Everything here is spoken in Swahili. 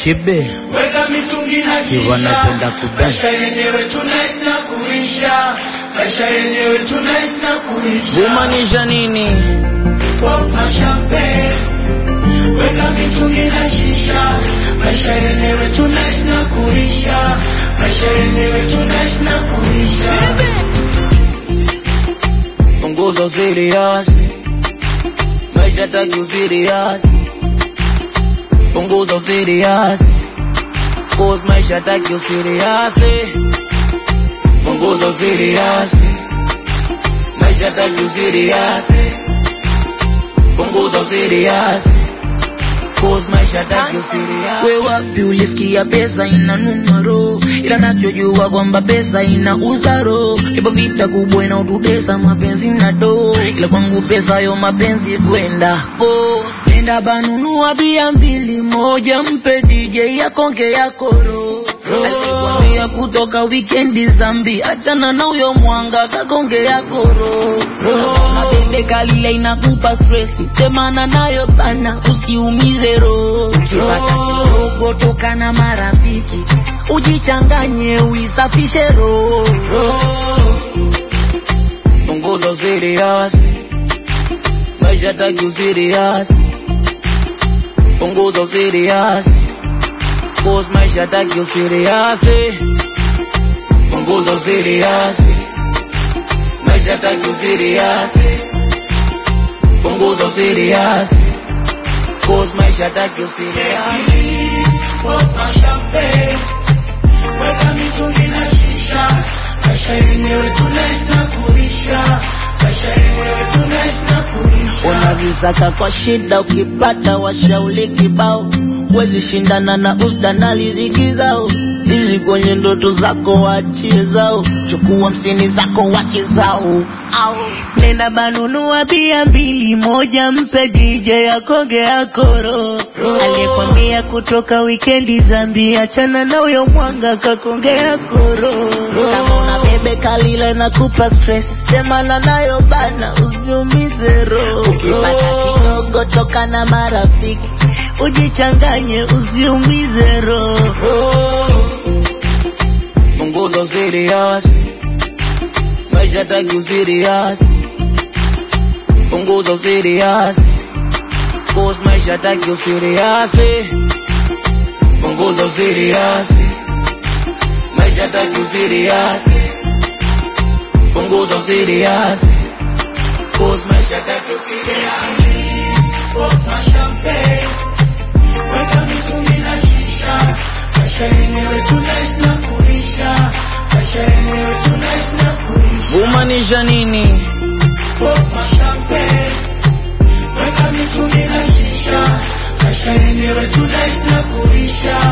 chibe weka mitungi na Si wanapenda shisha kudance. maisha yenyewe tunaishi na kuisha maisha yenyewe tunaishi na kuisha kumaanisha nini Pop na champagne weka mitungi na shisha maisha yenyewe tunaishi na kuisha maisha yenyewe tunaishi na kuisha punguza usirias maisha taki usirias punguza usirias cause maisha taki usirias punguza usirias maisha taki usirias punguza usirias cause maisha taki usirias we wapi ulisikia pesa ina numero ila nachojua kwamba pesa ina uzaro ipo vita kubwa inaotutesa mapenzi na do ila kwangu pesa yo mapenzi kwenda po nenda banunua bia mbili moja mpe DJ akonge yakoro alikwambia kutoka wikendi zambi achana na huyo mwanga kakonge yakoro na bebe kalile inakupa stresi temana nayo bana usiumize roho ukipata kidogo toka na marafiki ujichanganye uisafishe roho punguza usirias maisha taki usirias punguza usirias cause maisha taki usirias punguza usirias maisha taki usirias punguza usirias cause maisha taki usirias Tequila, pop na champagne weka mitungi na shisha maisha yenyewe tunaishi na kuisha maisha yenyewe tunaishi na kuisha unazisaka kwa shida ukipata washauli kibao wezi shindana na usda na riziki zao hizi kwenye ndoto zako wachie zao chukua msini zako wache zao au nenda banunua bia mbili moja mpe DJ akonge akoro aliyekwambia kutoka wikendi zambi achana na huyo mwanga kakonge akoro kama una bebe kalile na kupa stress temana nayo bana usiumize roho ukipata kidogo toka na marafiki ujichanganye usiumize roho punguza usirias maisha taki usirias punguza usirias cause maisha taki usirias punguza usirias maisha taki usirias punguza usirias cause maisha taki usirias Pop na champagne weka mitungi na shisha maisha yenyewe tunaishi na kuisha maisha yenyewe tunaishi na kuisha kumaanisha nini Pop na champagne weka mitungi na shisha maisha yenyewe tunaishi na kuisha